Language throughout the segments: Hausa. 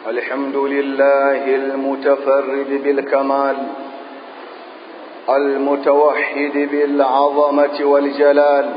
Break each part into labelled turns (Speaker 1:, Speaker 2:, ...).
Speaker 1: الحمد لله المتفرد بالكمال المتوحد بالعظمة والجلال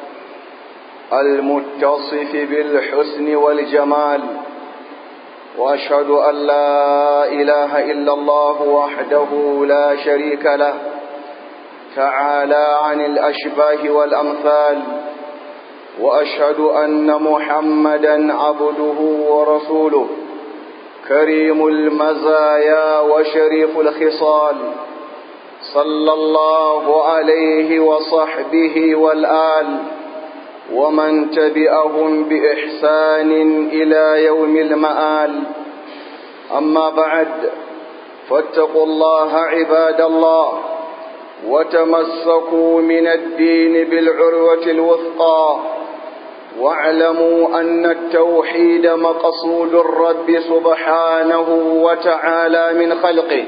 Speaker 1: المتصف بالحسن والجمال وأشهد أن لا إله إلا الله وحده لا شريك له تعالى عن الأشباه والأمثال وأشهد أن محمدا عبده ورسوله كريم المزايا وشريف الخصال صلى الله عليه وصحبه والآل ومن تبعهم بإحسان إلى يوم المآل أما بعد فاتقوا الله عباد الله وتمسكوا من الدين بالعروة الوثقى واعلموا أن التوحيد مقصود الرب سبحانه وتعالى من خلقه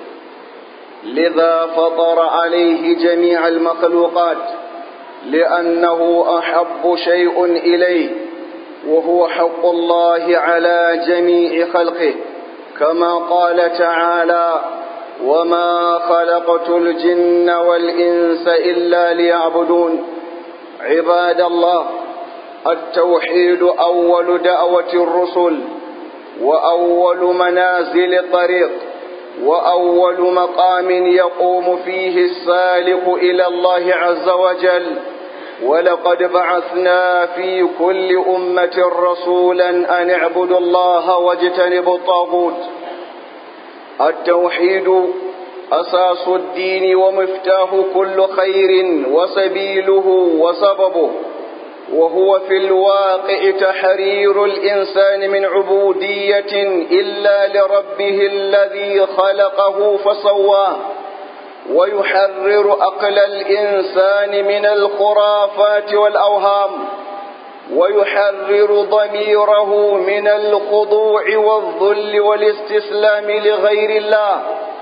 Speaker 1: لذا فطر عليه جميع المخلوقات لأنه أحب شيء إليه وهو حق الله على جميع خلقه كما قال تعالى وما خلقت الجن والإنس إلا ليعبدون عباد الله التوحيد أول دعوة الرسل وأول منازل الطريق وأول مقام يقوم فيه السالك إلى الله عز وجل ولقد بعثنا في كل أمة رسولا أن اعبدوا الله واجتنبوا الطاغوت التوحيد أساس الدين ومفتاح كل خير وسبيله وسببه وهو في الواقع تحرير الإنسان من عبودية إلا لربه الذي خلقه فسواه ويحرر أقل الإنسان من الخرافات والأوهام ويحرر ضميره من الخضوع والذل والاستسلام لغير الله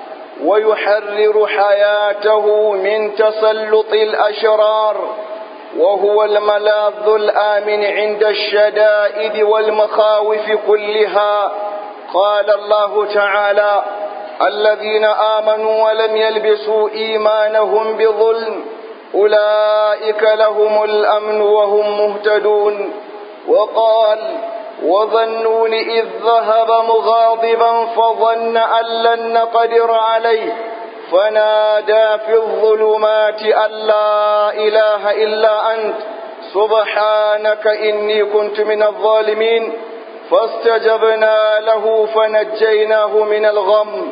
Speaker 1: ويحرر حياته من تسلط الأشرار وهو الملاذ الآمن عند الشدائد والمخاوف كلها قال الله تعالى الذين آمنوا ولم يلبسوا إيمانهم بظلم أولئك لهم الأمن وهم مهتدون وقال وظنون إذ ذهب مغاضبا فظن أن لن نقدر عليه فنادى في الظلمات أن لا إله إلا أنت سبحانك إني كنت من الظالمين فاستجبنا له فنجيناه من الغم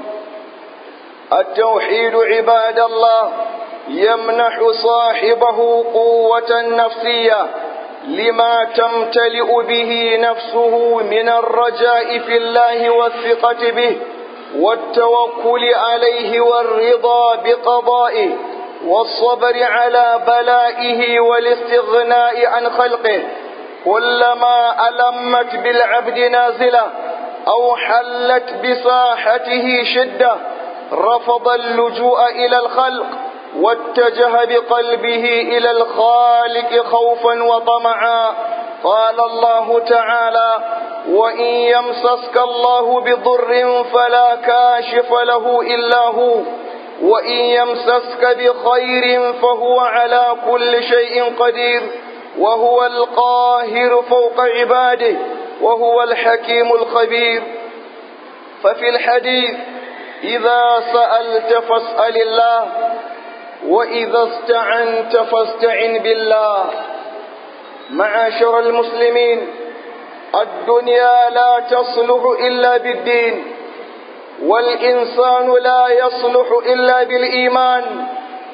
Speaker 1: التوحيد عباد الله يمنح صاحبه قوة نفسية لما تمتلئ به نفسه من الرجاء في الله والثقة به والتوكل عليه والرضا بقضائه والصبر على بلائه والاستغناء عن خلقه كلما ألمت بالعبد نازلة أو حلت بساحته شدة رفض اللجوء إلى الخلق واتجه بقلبه إلى الخالق خوفا وطمعا قال الله تعالى وإن يمسسك الله بضر فلا كاشف له إلا هو وإن يمسسك بخير فهو على كل شيء قدير وهو القاهر فوق عباده وهو الحكيم الخبير ففي الحديث إذا سألت فاسأل الله وإذا استعنت فاستعن بالله معاشر المسلمين الدنيا لا تصلح إلا بالدين والإنسان لا يصلح إلا بالإيمان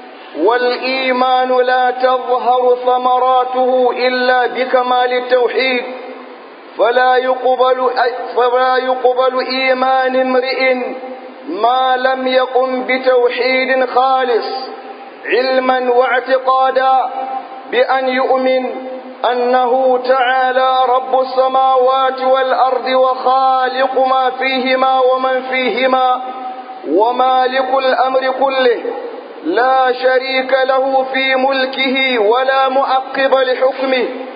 Speaker 1: والإيمان لا تظهر ثمراته إلا بكمال التوحيد فلا يقبل فلا يقبل إيمان امرئ ما لم يقم بتوحيد خالص علما واعتقادا بأن يؤمن أنه تعالى رب السماوات والأرض وخالق ما فيهما ومن فيهما ومالك الأمر كله لا شريك له في ملكه ولا مؤقب لحكمه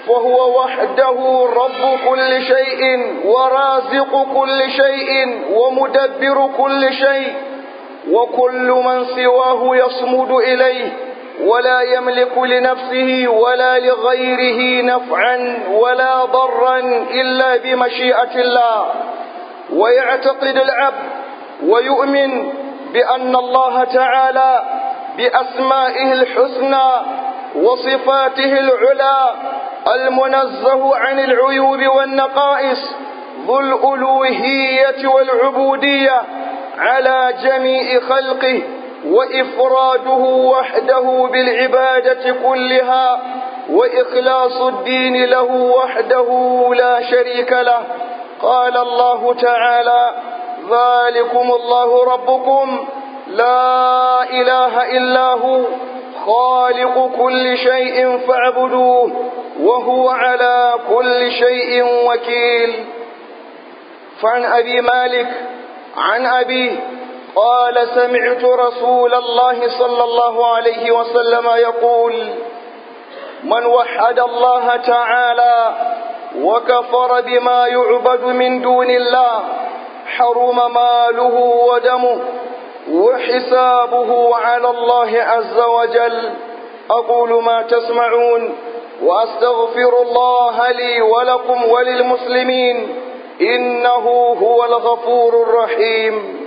Speaker 1: فهو وحده رب كل شيء ورازق كل شيء ومدبر كل شيء وكل من سواه يصمد إليه ولا يملك لنفسه ولا لغيره نفعا ولا ضرا إلا بمشيئة الله ويعتقد العبد ويؤمن بأن الله تعالى بأسمائه الحسنى وصفاته العلى المنزه عن العيوب والنقائص ذو الألوهية والعبودية على جميع خلقه وإفراده وحده بالعبادة كلها وإخلاص الدين له وحده لا شريك له قال الله تعالى ذلكم الله ربكم لا إله إلا هو خالق كل شيء فاعبدوه وهو على كل شيء وكيل فعن أبي مالك عن أبيه قال سمعت رسول الله صلى الله عليه وسلم يقول من وحد الله تعالى وكفر بما يعبد من دون الله حرم ماله ودمه وحسابه على الله عز وجل أقول ما تسمعون وأستغفر الله لي ولكم وللمسلمين إنه هو الغفور الرحيم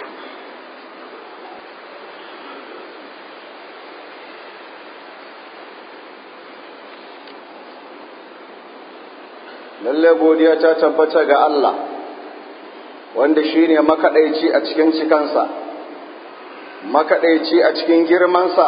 Speaker 1: lalle godiya ta tabbata ga Allah wanda shine makaɗaici a cikin cikansa makaɗaici a cikin girmansa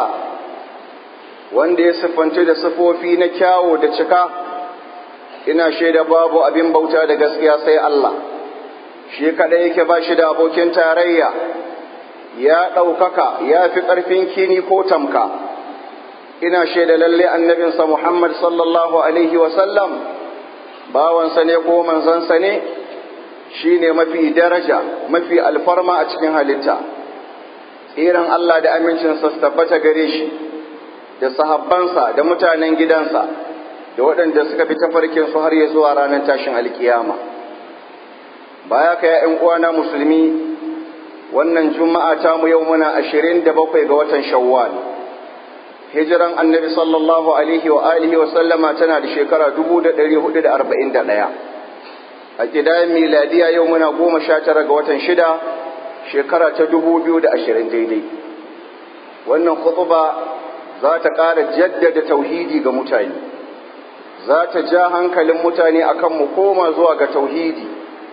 Speaker 1: wanda ya siffanci da sifofi na kyawo da cika ina shaida babu abin bauta da gaskiya sai Allah shi kaɗai yake ba shi da abokin tarayya ya ɗaukaka ya fi ƙarfin kini ko tamka ina shaida lalle annabinsa Muhammad sallallahu alaihi wasallam bawansa ne ko manzansa ne shi ne mafi daraja mafi alfarma a cikin halitta tsiran Allah da amincinsa su tabbata gare shi da sahabbansa da mutanen gidansa da waɗanda suka fi tafarkin su har ya zuwa ranar tashin alkiyama baya ka ya'yan uwana musulmi wannan juma'a ta mu yau muna ashirin da bakwai ga watan shawwal hijiran annabi sallallahu alaihi wa alihi wa sallama tana da shekara dubu da ɗari hudu da arba'in da ɗaya a ƙidayen miladiya yau muna goma sha tara ga watan shida shekara ta dubu biyu da ashirin daidai wannan khutuba za ta ƙara jaddada tauhidi ga mutane za ta ja hankalin mutane akan mu koma zuwa ga tauhidi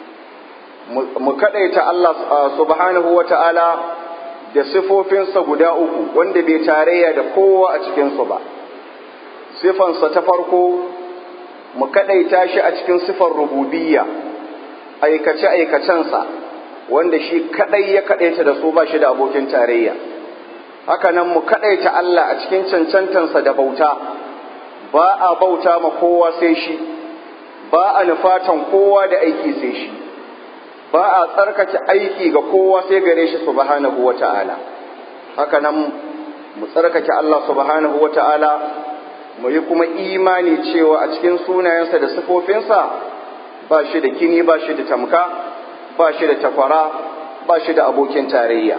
Speaker 1: mu kaɗaita Allah subhanahu wa ta'ala da sifofinsa guda uku wanda bai tarayya da kowa a cikinsu ba sifansa ta farko mu kaɗaita shi a cikin sifar rububiyya aikace-aikacensa wanda shi kaɗai ya kaɗaita da su ba shi da abokin tarayya haka nan mu kaɗaita Allah a cikin cancantansa da bauta ba a bauta ma kowa sai shi ba a nufatan kowa da aiki sai shi ba a tsarkake aiki ga kowa sai gare shi subhanahu wa ta'ala haka nan mu tsarkake Allah subhanahu wa ta'ala mu yi kuma imani cewa a cikin sunayensa da sifofinsa ba shi da kini ba shi da tamka ba shi da takwara ba shi da abokin tarayya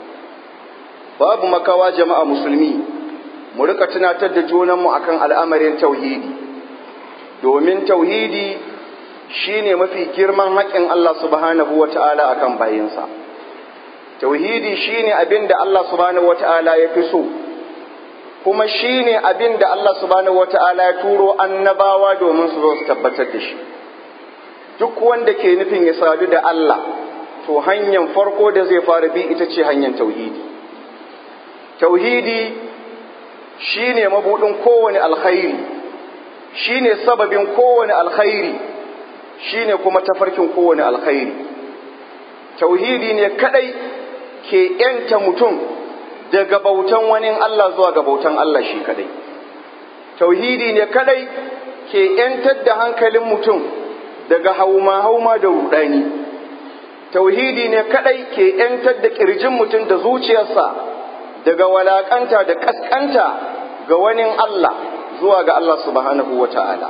Speaker 1: babu makawa jama'a musulmi mu rika tunatar da junanmu akan al'amarin tauhidi domin tauhidi shi ne mafi girman haƙƙin Allah subhanahu wa ta'ala a kan bayinsa. Tauhidi shi ne abin da Allah subhanahu wa ta'ala ya fi so, kuma shi ne abin da Allah subhanahu wa ta'ala ya turo annabawa domin su zo su tabbatar da shi. Duk wanda ke nufin ya sadu da Allah, to hanyar farko da zai fara bi ita ce hanyar tauhidi. Tauhidi shi ne mabuɗin kowane alkhairi, shi ne sababin kowane alkhairi. shine kuma tafarkin kowane alkhairi tauhidi ne kadai ke yanta mutum daga bautan wani Allah zuwa ga bautan Allah shi kadai tauhidi ne kadai ke yantar da hankalin mutum daga hauma hauma da rudani tauhidi ne kadai ke yantar da kirjin mutum da zuciyarsa daga walakanta da kaskanta ga wani Allah zuwa ga Allah subhanahu wa ta'ala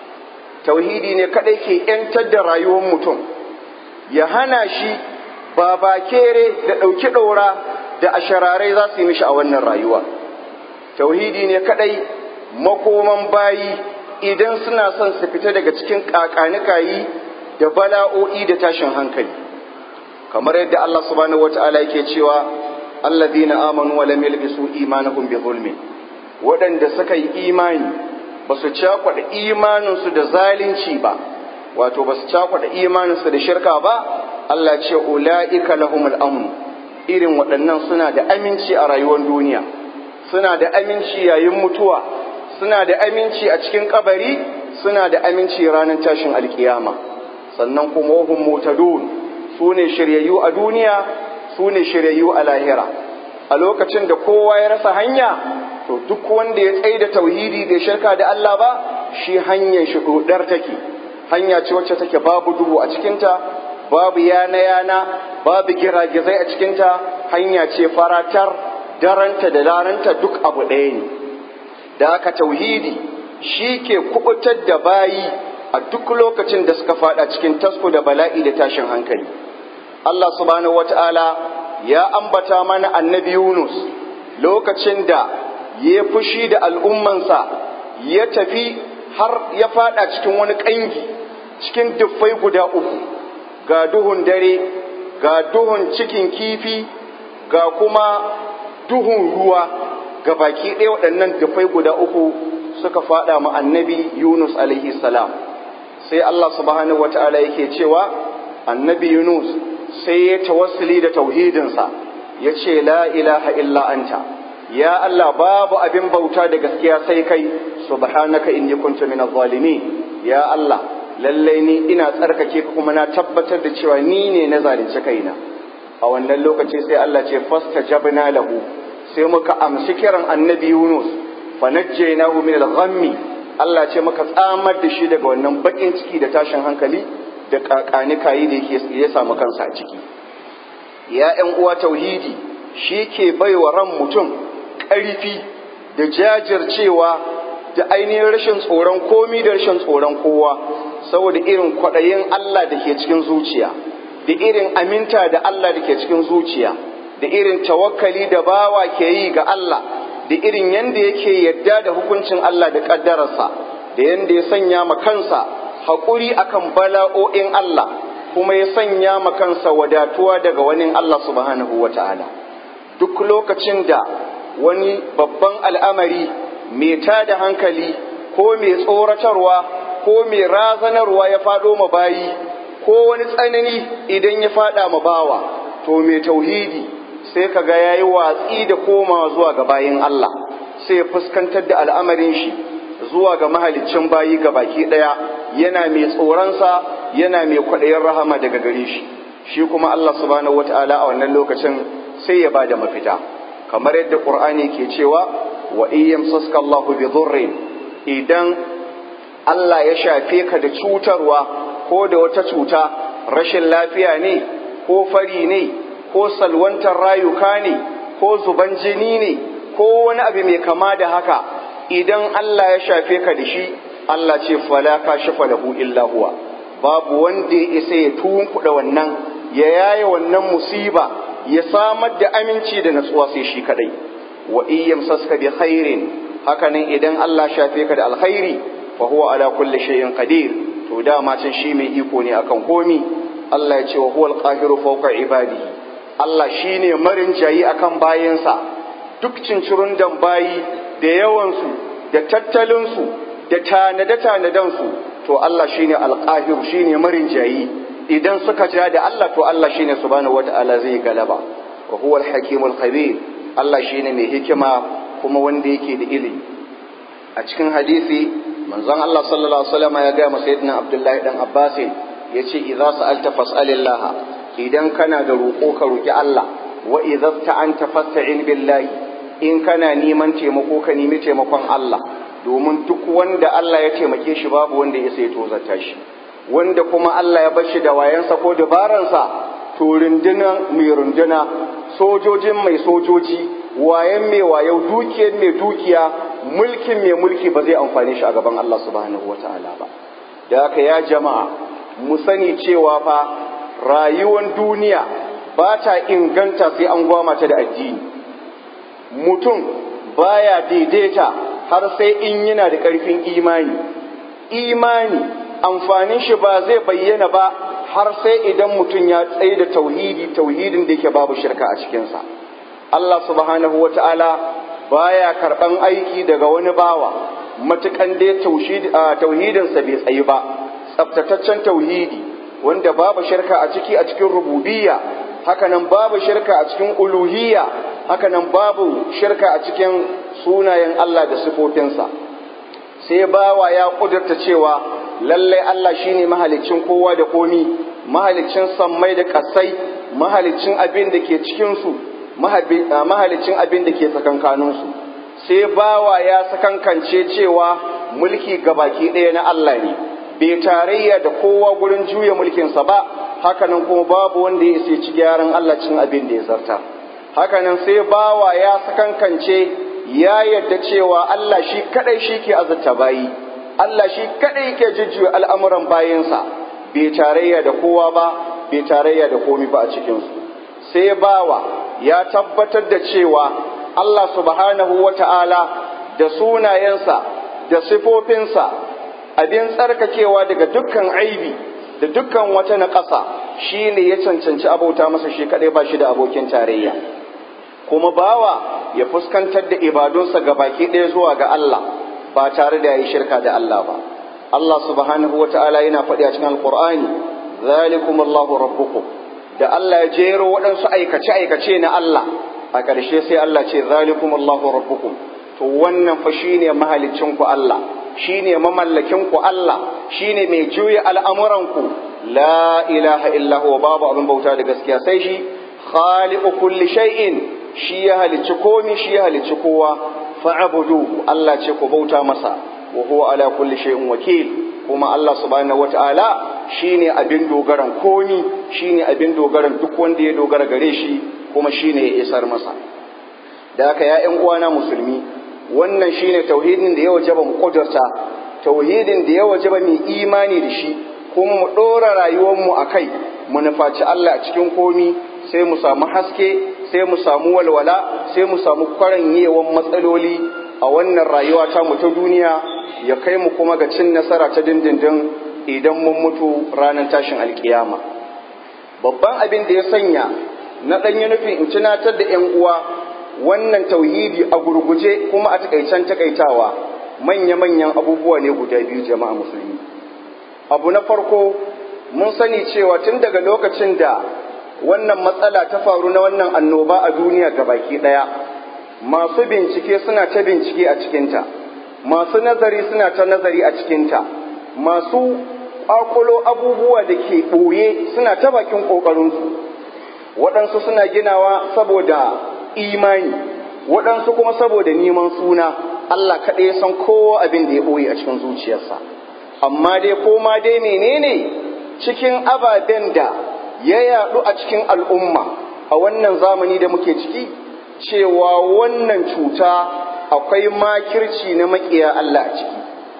Speaker 1: tauhidi ne kadai ke ‘yantar da rayuwar mutum ya hana shi ba bakere da ɗauki ɗaura da ashararai za su yi mishi a wannan rayuwa tauhidi ne kadai makoman bayi idan suna son su fita daga cikin ƙaƙanikayi da bala'o'i da tashin hankali kamar yadda Allah subhanahu wata'ala yake cewa alladhina amanu wa lam yalbisu imanahum bi zulmin waɗanda suka yi imani ba su cakwada imaninsu da zalunci ba wato ba su cakwada imaninsu da shirka ba Allah ce ula'ika lahumul amn irin waɗannan suna da aminci a rayuwar duniya suna da aminci yayin mutuwa suna da aminci a cikin kabari suna da aminci ranar tashin alkiyama sannan kuma wahum mutadun su ne shiryayyu a duniya su ne shiryayyu a lahira a lokacin da kowa ya rasa hanya to duk wanda ya tsaye da tauhidi bai shirka da Allah ba shi hanyar shi dodar take hanya ce wacce take babu duhu a cikinta babu yana yana babu giragizai a cikinta hanya ce faratar daranta da daranta duk abu ɗaya ne da aka tauhidi shi ke kubutar da bayi a duk lokacin da suka fada cikin tasko da bala'i da tashin hankali Allah subhanahu wata'ala ya ambata mana annabi Yunus lokacin da ya fushi da al'ummansa ya tafi har ya fada cikin wani ƙangi cikin duffai guda uku ga duhun dare ga duhun cikin kifi ga kuma duhun ruwa ga baki ɗaya waɗannan dufai guda uku suka faɗa ma annabi Yunus alaihi salam sai Allah subhanahu wata'ala yake cewa annabi Yunus sai ya tawassuli da tauhidinsa ya ce la ilaha illa anta ya Allah babu abin bauta da gaskiya sai kai subhanaka inni kuntu minaz zalimin ya Allah lallai ni ina tsarkake ka kuma na tabbatar da cewa ni ne na zalunci kaina a wannan lokaci sai Allah ce fastajabna lahu sai muka amshi kiran annabi Yunus fa najjaynahu min al-ghammi Allah ce muka tsamar da shi daga wannan bakin ciki da tashin hankali da kakani kayi da yake ya samu kansa a ciki ya ƴan uwa tauhidi shi ke baiwa ran mutum ƙarfi da jajircewa da ainihin rashin tsoron komi da rashin tsoron kowa saboda irin kwaɗayin Allah da ke cikin zuciya da irin aminta da Allah da ke cikin zuciya da irin tawakkali da bawa ke yi ga Allah da irin yanda yake yadda da hukuncin Allah da ƙaddararsa da yanda ya sanya ma kansa haƙuri akan bala'o'in Allah kuma ya sanya ma kansa wadatuwa daga wani Allah subhanahu wa ta'ala duk lokacin da wani babban al'amari mai tada hankali ko mai tsoratarwa ko mai razanarwa ya faɗo ma bayi ko wani tsanani idan ya faɗa ma bawa to mai tauhidi sai ka ga yayi watsi da komawa zuwa ga bayin Allah sai ya fuskantar da al'amarin shi zuwa ga mahaliccin bayi ga baki ɗaya yana mai tsoronsa yana mai kwaɗayin rahama daga gare shi shi kuma Allah subhanahu wata'ala a wannan lokacin sai ya bada mafita kamar yadda Qur'ani ke cewa wa iyyam saska Allahu bi dhurrin idan Allah ya shafe ka da cutarwa ko da wata cuta rashin lafiya ne ko fari ne ko salwantar rayuka ne ko zuban jini ne ko wani abu mai kama da haka idan Allah ya shafe ka da shi Allah ce fala ka shafa lahu illa huwa babu wanda ya isa ya tunkuɗa wannan ya yaye wannan musiba ya samar da aminci da natsuwa sai shi kadai wa iyyam saska bi khairin hakanan idan Allah shafe ka da alkhairi fa huwa ala kulli shay'in qadir to dama can shi mai iko ne akan komi Allah ya ce wa huwal qahiru fawqa ibadihi Allah shine marin jayi akan bayansa duk cincirun dan bayi da yawansu da tattalinsu da tanade-tanadensu to Allah shine alqahiru shine marin jayi idan suka ja da Allah to Allah shine subhanahu wata'ala zai galaba wa huwal hakimul khabir Allah shine mai hikima kuma wanda yake da ilimi a cikin hadisi manzon Allah sallallahu alaihi wasallam ya ga sayyidina Abdullahi dan Abbas yace idza sa'alta fas'alillah idan kana da roƙo ka roki Allah wa idza ta'anta fasta'in billahi in kana neman taimako ka nemi taimakon Allah domin duk wanda Allah ya taimake shi babu wanda ya sai tozarta shi wanda kuma Allah ya bar shi da wayansa ko dabaransa to runduna mai runduna sojojin mai sojoji wayan mai wayau dukiyar mai dukiya mulkin mai mulki ba zai amfane shi a gaban Allah subhanahu wata'ala ba da haka ya jama'a mu sani cewa fa rayuwar duniya ba ta inganta sai an gwama ta da addini mutum baya daidaita har sai in yana da ƙarfin imani imani amfanin shi ba zai bayyana ba har sai idan mutum ya tsaye da tauhidi tauhidin da yake babu shirka a cikinsa Allah subhanahu wa ta'ala baya karɓan aiki daga wani bawa matukan dai tauhidinsa bai tsayi ba tsaftataccen tauhidi wanda babu shirka a ciki a cikin rububiyya hakanan babu shirka a cikin uluhiyya hakanan babu shirka a cikin sunayen Allah da sifofinsa sai bawa ya kudurta cewa lallai Allah shine mahalicin kowa da komi mahalicin sammai da kasai mahalicin abin da ke cikinsu mahalicin abin da ke tsakankaninsu sai bawa ya sakankance cewa mulki gabaki ɗaya na Allah ne bai tarayya da kowa gurin juya mulkinsa ba hakanan kuma babu wanda ya isa ci gyaran Allah cin abin da ya zarta hakanan sai bawa ya sakankance ya yarda cewa Allah shi kadai shi ke azurta bayi Allah shi kadai ke jujjuya al'amuran bayinsa bai tarayya da kowa ba bai tarayya da komi ba a cikinsu sai bawa ya tabbatar da cewa Allah subhanahu wa ta'ala da sunayensa da sifofinsa abin tsarkakewa daga dukkan aibi da dukkan wata naƙasa shi ne ya cancanci abauta masa shi kaɗai ba shi da abokin tarayya kuma bawa ya fuskantar da ibadunsa ga baki ɗaya zuwa ga Allah ba tare da ya yi shirka da Allah ba Allah subhanahu wa ta'ala yana faɗi a cikin alƙur'ani zalikum Allahu rabbukum da Allah ya jero waɗansu aikace-aikace na Allah a ƙarshe sai Allah ce zalikum Allahu rabbukum to wannan fa shine mahalicin ku Allah shine mamallakin ku Allah shine mai juya al'amuran ku la ilaha illa huwa babu abin bauta da gaskiya sai shi khaliqu kulli shay'in shi ya halicci komi shi ya halicci kowa fa'buduhu Allah ce ku bauta masa wa huwa ala kulli shay'in wakil kuma Allah subhanahu wata'ala shine abin dogaran komi shine abin dogaran duk wanda ya dogara gare shi kuma shine ya isar masa da haka ya ƴan uwana musulmi wannan shine tauhidin da ya wajaba mu kudurta tauhidin da ya wajaba mu imani da shi kuma mu dora rayuwar mu akai mu nufaci Allah a cikin komi sai mu samu haske sai mu samu walwala sai mu samu kwaranyewan matsaloli a wannan rayuwa ta mu ta duniya ya kai mu kuma ga cin nasara ta dindindin idan mun mutu ranar tashin alkiyama babban abin da ya sanya na ɗanyi nufin in tunatar da 'yan uwa wannan tauhidi a gurguje kuma a takaicen takaitawa manya-manyan abubuwa ne guda biyu jama'a musulmi abu na farko mun sani cewa tun daga lokacin da wannan matsala ta faru na wannan annoba a duniya baki ɗaya masu bincike suna ta bincike a cikinta masu nazari suna ta nazari a cikinta masu ƙwaƙulo abubuwa da ke ɓoye suna ta bakin ƙoƙarinsu waɗansu suna ginawa saboda imani waɗansu kuma saboda neman suna Allah kaɗai san kowa abin da ya ɓoye a cikin zuciyarsa amma dai ko ma dai menene cikin ababen da ya yaɗu a cikin al'umma a wannan zamani da muke ciki cewa wannan cuta akwai makirci na maƙiya Allah a ciki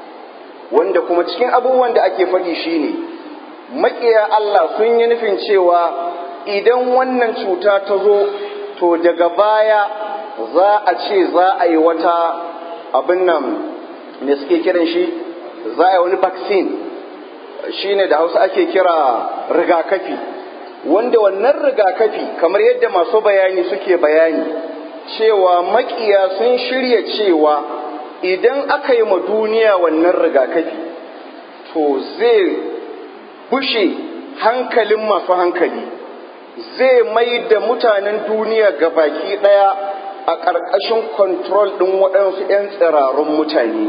Speaker 1: wanda kuma cikin abubuwan da ake faɗi shine maƙiya Allah sun yi nufin cewa idan wannan cuta ta zo to daga baya za a ce za a yi wata abin nan me suke kiran shi za a yi wani vaccine shine da hausa ake kira rigakafi wanda wannan rigakafi kamar yadda masu bayani suke bayani cewa makiya sun shirya cewa idan aka yi ma duniya wannan rigakafi to zai bushe hankalin masu hankali zai mai da mutanen duniya ga baki ɗaya a ƙarƙashin kontrol ɗin waɗansu 'yan tsirarun mutane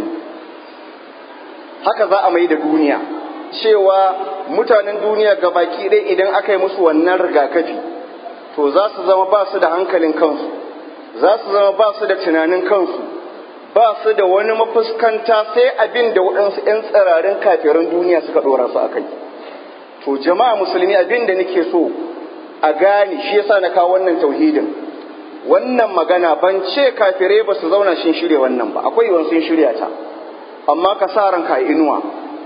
Speaker 1: haka za a mai da duniya cewa mutanen duniya ga baki ɗaya idan aka yi musu wannan rigakafi to za su zama ba su da hankalin kansu za su zama ba su da tunanin kansu ba su da wani mafuskanta sai abin da waɗansu 'yan tsirarin kafirin duniya suka ɗora su a kai to jama'a musulmi abin da nake so a gane shi yasa na kawo wannan tauhidin wannan magana ban ce kafirai ba su zauna shin shirya wannan ba akwai yawan sun shirya ta amma ka sa ranka inuwa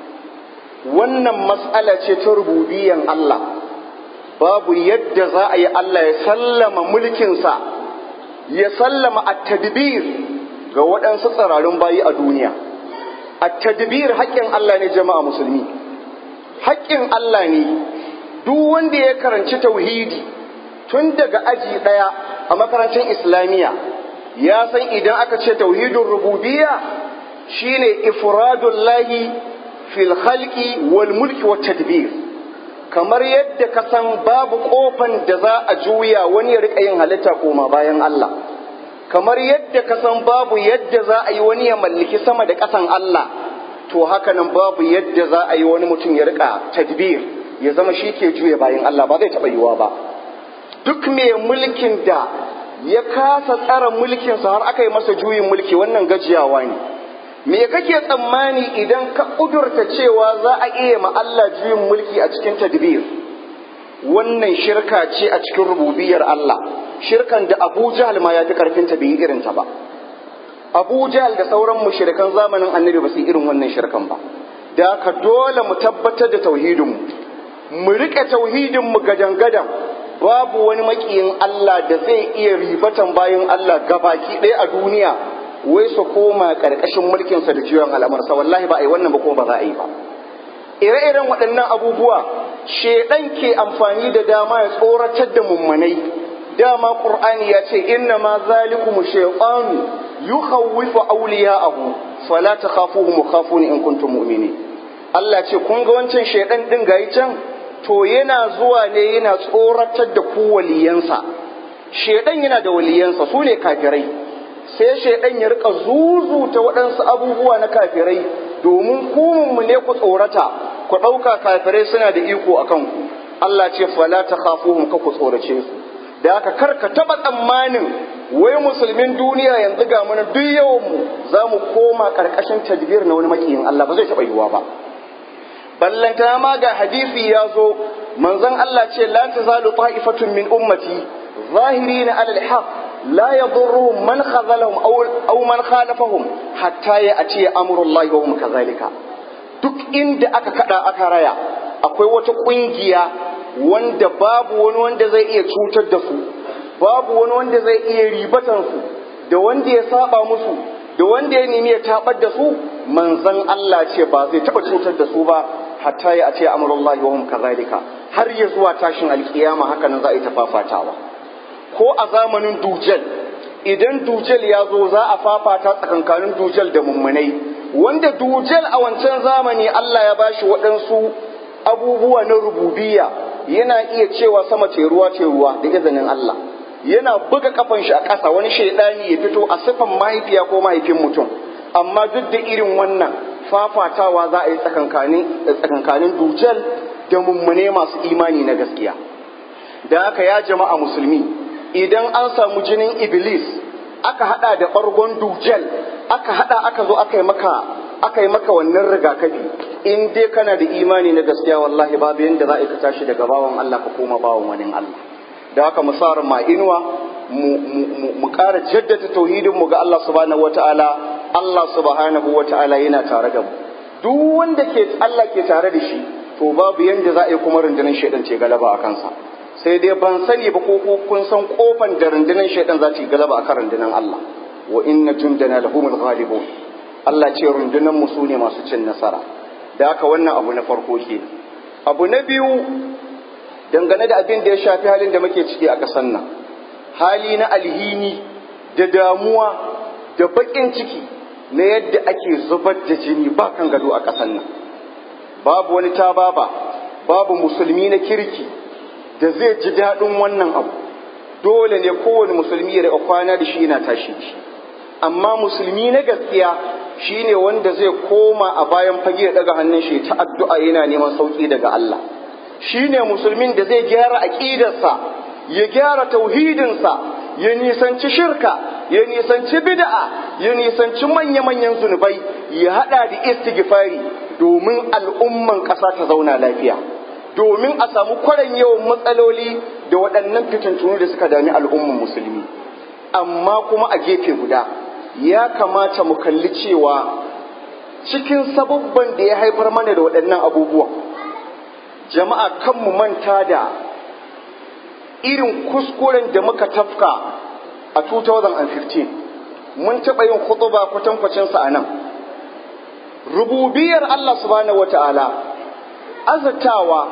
Speaker 1: wannan matsala ce ta rububiyan Allah babu yadda za a yi Allah ya sallama mulkinsa ya sallama at-tadbir ga waɗansu tsirarun bayi a duniya at-tadbir haƙƙin Allah ne jama'a musulmi haƙƙin Allah ne duk wanda ya karanci tauhidi tun daga aji ɗaya a makarantar islamiyya ya san idan aka ce tauhidin rububiyya shine ifradullahi fil khalqi wal mulki wat tadbir kamar yadda ka san babu kofan da za a juya wani ya rika yin halitta koma bayan Allah kamar yadda ka san babu yadda za a yi wani ya mallaki sama da ƙasan Allah to haka nan babu yadda za a yi wani mutum ya rika tadbir ya zama shi ke juya bayan Allah ba zai taɓa yiwuwa ba duk mai mulkin da ya kasa tsara mulkinsa har aka yi masa juyin mulki wannan gajiyawa ne me kake tsammani idan ka ƙudurta cewa za a iya ma Allah juyin mulki a cikin tadbir wannan shirka ce a cikin rububiyar Allah shirkan da Abu Jahl ma ya fi karfin ta bai irin ta ba Abu Jahl da sauran mushrikan zamanin Annabi ba su irin wannan shirkan ba da ka dole mu tabbatar da tauhidin mu mu rike tauhidin mu gadan-gadan babu wani makiyin Allah da zai iya ribatan bayan Allah gabaki ɗaya a duniya wai su koma ƙarƙashin mulkinsa da jiyon al'amarsa wallahi ba a yi wannan ba kuma ba za a yi ba ire-iren waɗannan abubuwa shedan ke amfani da dama ya tsoratar da mummanai dama qur'ani ya ce inna ma zalikum shaytanu yukhawwifu awliya'ahu fala takhafuhum khafuni in kuntum mu'minin Allah ce kun ga wancan shedan din gayi can to yana zuwa ne yana tsoratar da ku waliyansa shedan yana da waliyansa su ne kafirai sai shaidan ya rika zuzuta waɗansu abubuwa na kafirai domin mu ne ku tsorata ku ɗauka kafirai suna da iko a kanku Allah ce fala ta khafuhum ka ku tsorace su da haka kar ka taɓa tsammanin wai musulmin duniya yanzu ga mana duk yawan mu za mu koma ƙarƙashin tadbir na wani makiyin Allah ba zai taɓa yiwuwa ba ballanta ma ga hadisi ya zo manzon Allah ce la tazalu ta'ifatun min ummati zahirina alal haqq لا يضرهم من خذلهم أو, أو من خالفهم حتى يأتي أمر الله وهم كذلك duk inda aka kada aka raya akwai wata kungiya wanda babu wani wanda zai iya cutar da su babu wani wanda zai iya ribatan su da wanda ya saba musu da wanda ya nemi ya tabar da su manzon Allah ce ba zai taba cutar da su ba hatta ya ce amrullahi wa hum kazalika har ya zuwa tashin alkiyama haka nan za a yi tafafatawa ko a zamanin dujal idan dujal ya zo za a fafata tsakankanin dujal da mummunai wanda dujal a wancan zamani Allah ya bashi waɗansu abubuwa na rububiya yana iya cewa sama ce ruwa ce ruwa da izinin Allah yana buga kafan shi a ƙasa wani shaidani ya fito a sifan mahaifiya ko mahaifin mutum amma duk da irin wannan fafatawa za a yi tsakankanin dujal da mummune masu imani na gaskiya da haka ya jama'a musulmi idan an samu jinin iblis aka hada da bargon dujal aka hada aka zo aka yi maka aka yi maka wannan rigakafi in dai kana da imani na gaskiya wallahi babu yanda za a ka tashi daga bawan Allah ka koma bawan wani Allah da haka mu sa ma inuwa mu ƙara jaddada tauhidin mu ga Allah subhanahu wataala Allah subhanahu wataala yana tare da mu duk wanda ke Allah ke tare da shi to babu yanda za a yi kuma rundunar shaidan ce galaba a kansa sai dai ban sani ba ko kun san kofan da rundunar shaidan za ta yi galaba akan rundunar Allah wa inna jundana lahumul ghalibun Allah ce rundunar mu sune masu cin nasara da haka wannan abu na farko ke abu na biyu dangane da abin da ya shafi halin da muke ciki a ƙasar nan hali na alhini da damuwa da baƙin ciki na yadda ake zubar da jini ba kan gado a ƙasar nan babu wani tababa babu musulmi na kirki da zai ji daɗin wannan abu dole ne kowane musulmi ya kwana da shi yana tashi shi amma musulmi na gaskiya shine wanda zai koma a bayan fage ya daga hannun shi ta addu'a yana neman sauki daga Allah shine musulmin da zai gyara aqidarsa ya gyara tauhidinsa ya nisanci shirka ya nisanci bid'a ya nisanci manya-manyan zunubai ya hada da istighfari domin al'umman ƙasa ta zauna lafiya domin a samu kwaran yawan matsaloli da waɗannan fitintunu da suka dami al'umman musulmi amma kuma a gefe guda ya kamata mu kalli cewa cikin sabubban da ya haifar mana da waɗannan abubuwan jama'a kan mu manta da irin kuskuren da muka tafka a 2015 mun taɓa yin khutuba kwatankwacinsa a nan rububiyar Allah subhanahu wata'ala azatawa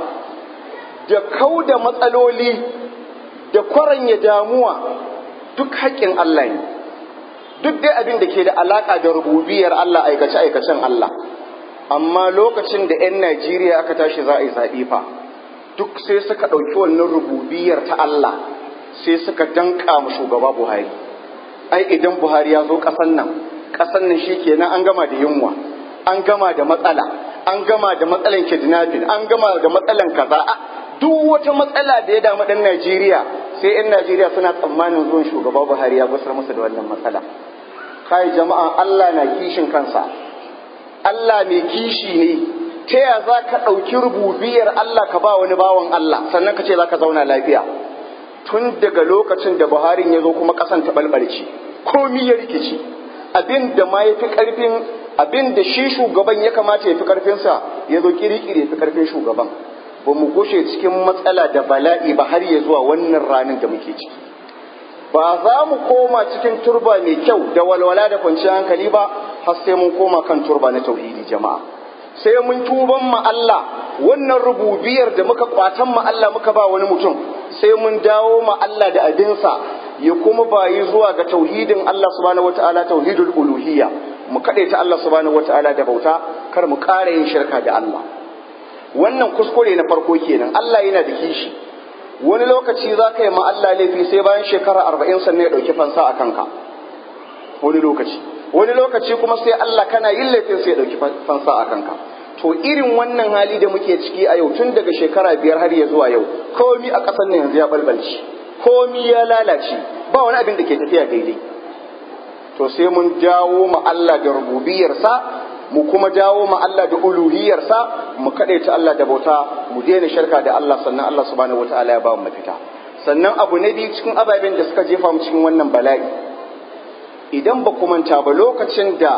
Speaker 1: da kau da matsaloli da kwaranya damuwa duk haƙƙin Allah ne duk dai abin da ke da alaƙa da rububiyar Allah aikace-aikacen Allah amma lokacin da 'yan Najeriya aka tashi za a yi zaɓe fa duk sai suka ɗauki wannan rububiyar ta Allah sai suka danƙa mu shugaba Buhari ai idan Buhari ya zo ƙasan nan ƙasan nan shi kenan an gama da yunwa an gama da matsala an gama da matsalan kidnapping an gama da matsalan kaza duk wata matsala da ya damu ɗan Najeriya sai 'yan Najeriya suna tsammanin zuwan shugaba Buhari ya gusar musu da wannan matsala kai jama'a Allah na kishin kansa Allah mai kishi ne ta ya za ka ɗauki rububiyar Allah ka ba wani bawan Allah sannan ka ce za ka zauna lafiya tun daga lokacin da Buhari ya zo kuma ƙasan ta balbalce komi ya rikici abin da ma ya fi ƙarfin abin da shi shugaban ya kamata ya fi ƙarfinsa ya zo kirikiri ya fi ƙarfin shugaban ba mu gushe cikin matsala da bala'i ba har ya zuwa wannan ranar da muke ciki ba za mu koma cikin turba mai kyau da walwala da kwanciyar hankali ba har sai mun koma kan turba na tauhidi jama'a sai mun tuban ma Allah wannan rububiyar da muka kwatan ma Allah muka ba wani mutum sai mun dawo ma Allah da abinsa ya kuma bayi zuwa ga tauhidin Allah subhanahu wataala tauhidul uluhiyya mu ta Allah subhanahu wataala da bauta kar mu ƙara yin shirka da Allah wannan kuskure na farko kenan Allah yana da kishi wani lokaci za ka yi ma Allah laifi sai bayan shekara arba'in sannan ya ɗauki fansa a kanka wani lokaci wani lokaci kuma sai Allah kana yin laifin sai ya ɗauki fansa a kanka to irin wannan hali da muke ciki a yau tun daga shekara biyar har ya zuwa yau komi a ƙasar nan yanzu ya balbalci komi ya lalace ba wani abin da ke tafiya daidai to sai mun dawo ma Allah da rububiyarsa mu kuma dawo ma Allah da uluhiyarsa mu ta Allah da bauta mu daina shirka da Allah sannan Allah subhanahu wataala ya ba mu mafita sannan abu na biyu cikin ababen da suka jefa mu cikin wannan bala'i idan ba ku manta ba lokacin da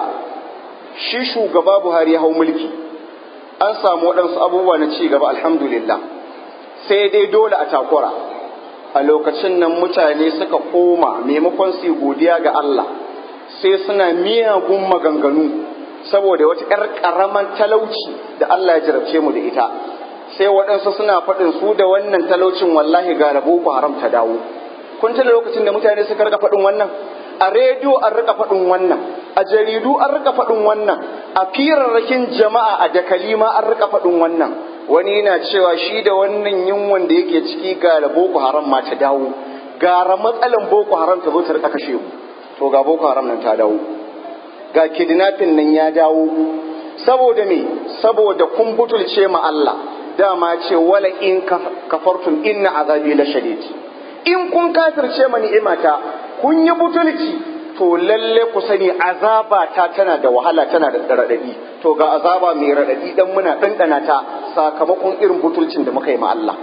Speaker 1: shi shugaba Buhari ya hau mulki an samu waɗansu abubuwa na ci gaba alhamdulillah sai dai dole a takura a lokacin nan mutane suka koma maimakon su godiya ga Allah sai suna miyagun maganganu saboda wata ‘yar ƙaraman talauci da Allah ya jarabce mu da ita sai waɗansu suna faɗin su da wannan talaucin wallahi ga rabo ku haram ta dawo kun tuna lokacin da mutane suka rika faɗin wannan a rediyo an rika faɗin wannan a jaridu an rika faɗin wannan a firarrakin jama'a a dakalima an rika faɗin wannan wani yana cewa shi da wannan yunwan da yake ciki ga boko haram ma ta dawo gara matsalan boko haram ta zo ta rika kashe mu to ga boko haram nan ta dawo ga kidnapping nan ya dawo saboda me saboda kun butulce ma Allah dama ce wala in kafartum inna azabi la shadid in kun kafirce ma ni'imata kun yi butulci to lalle ku sani azaba ta tana da wahala tana da radadi to ga azaba mai radadi dan muna dandana ta sakamakon irin butulcin da muka yi ma Allah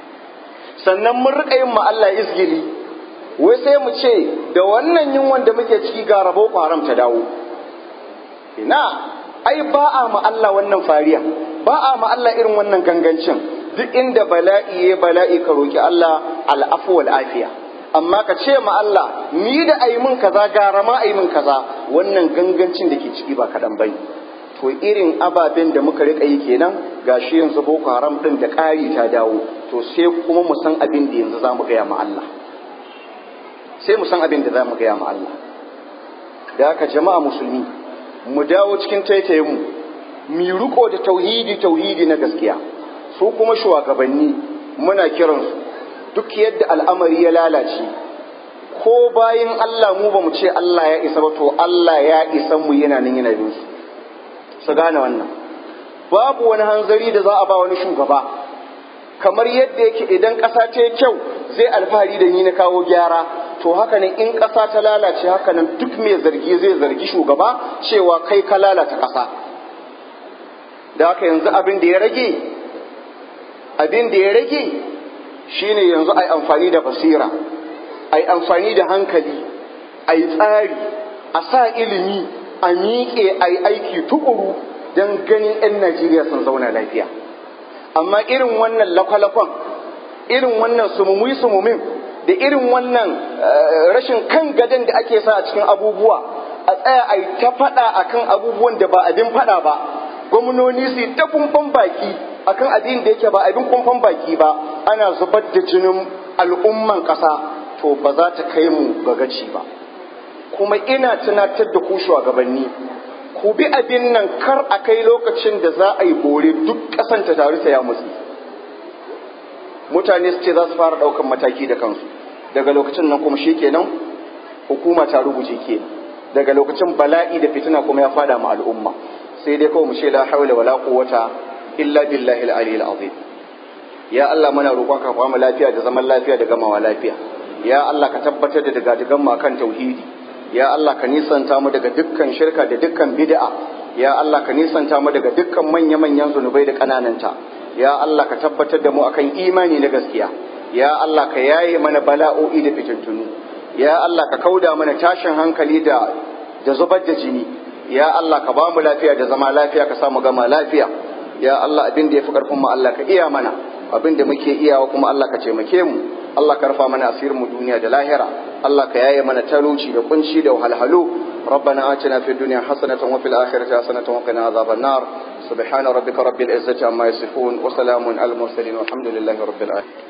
Speaker 1: sannan mun rika yin ma Allah izgili wai sai mu ce da wannan yunwan da muke ciki ga rabo ku haram ta dawo ina ai ba a ma Allah wannan fariya ba a ma Allah irin wannan gangancin duk inda bala'i ya bala'i ka roki Allah al'afu wal afiya amma ka ce ma Allah ni da ayi min kaza gara ma ayi min kaza wannan gangancin da ke ciki ba kaɗan bai to irin ababen da muka rika yi kenan gashi yanzu boko haram din da ƙari ta dawo to sai kuma mu san abin da yanzu za mu gaya ma Allah sai mu san abin da za mu gaya ma Allah da haka jama'a musulmi mu dawo cikin taitayen mu mu riko da tauhidi tauhidi na gaskiya su kuma shugabanni muna kiransu duk yadda al'amari ya lalace ko bayan Allah mu ba mu ce Allah ya isa ba to Allah ya isa mu yana nan yana bin su su gane wannan babu wani hanzari da za a ba wani shugaba kamar yadda yake idan ƙasa ta yi kyau zai alfahari da ni na kawo gyara to haka nan in ƙasa ta lalace haka nan duk mai zargi zai zargi shugaba cewa kai ka lalata ƙasa da haka yanzu abin da ya rage abin da ya rage shine yanzu ai amfani da basira ai amfani da hankali a yi tsari a sa ilimi a miƙe a yi aiki tukuru don ganin 'yan najeriya sun zauna lafiya amma irin wannan lakwalakwan irin wannan sumumi sumumin da irin wannan rashin kan gadon da ake sa a cikin abubuwa a tsaya a yi ta faɗa akan abubuwan da ba abin faɗa ba gwamnoni su ta kumfan baki akan abin da yake ba abin kumfan baki ba ana zubar da jinin al'umman ƙasa to ba za ta kai mu ga gaci ba kuma ina tunatar da ku shugabanni ku bi abin nan kar a kai lokacin da za a yi bore duk ƙasan ta taru ta ya mutsi mutane su ce za su fara ɗaukan mataki da kansu daga lokacin nan kuma shikenan hukuma ta rubuce ke daga lokacin bala'i da fitina kuma ya fada ma al'umma sai dai kawai mu ce la hawla wala quwwata illa billahi al-aliyyil azim ya Allah muna roƙon ka ba mu lafiya da zaman lafiya da gamawa lafiya ya Allah ka tabbatar da daga digan mu kan tauhidi ya Allah ka nisanta mu daga dukkan shirka da dukkan bid'a ya Allah ka nisanta mu daga dukkan manya-manyan zunubai da ƙanananta ya Allah ka tabbatar da mu akan imani na gaskiya ya Allah ka yaye mana bala'o'i da fitintunu ya Allah ka kauda mana tashin hankali da da zubar da jini ya Allah ka ba mu lafiya da zama lafiya ka samu gama lafiya ya Allah abin da ya fi karfin mu Allah ka iya mana abin da muke iyawa kuma Allah ka taimake mu Allah ka rufa mana asirin mu duniya da lahira Allah ka yaye mana talauci da kunci da wahalhalu ربنا آتنا في الدنيا حسنة وفي الآخرة حسنة وقنا عذاب النار سبحان ربك رب العزة عما يصفون وسلام على المرسلين والحمد لله رب العالمين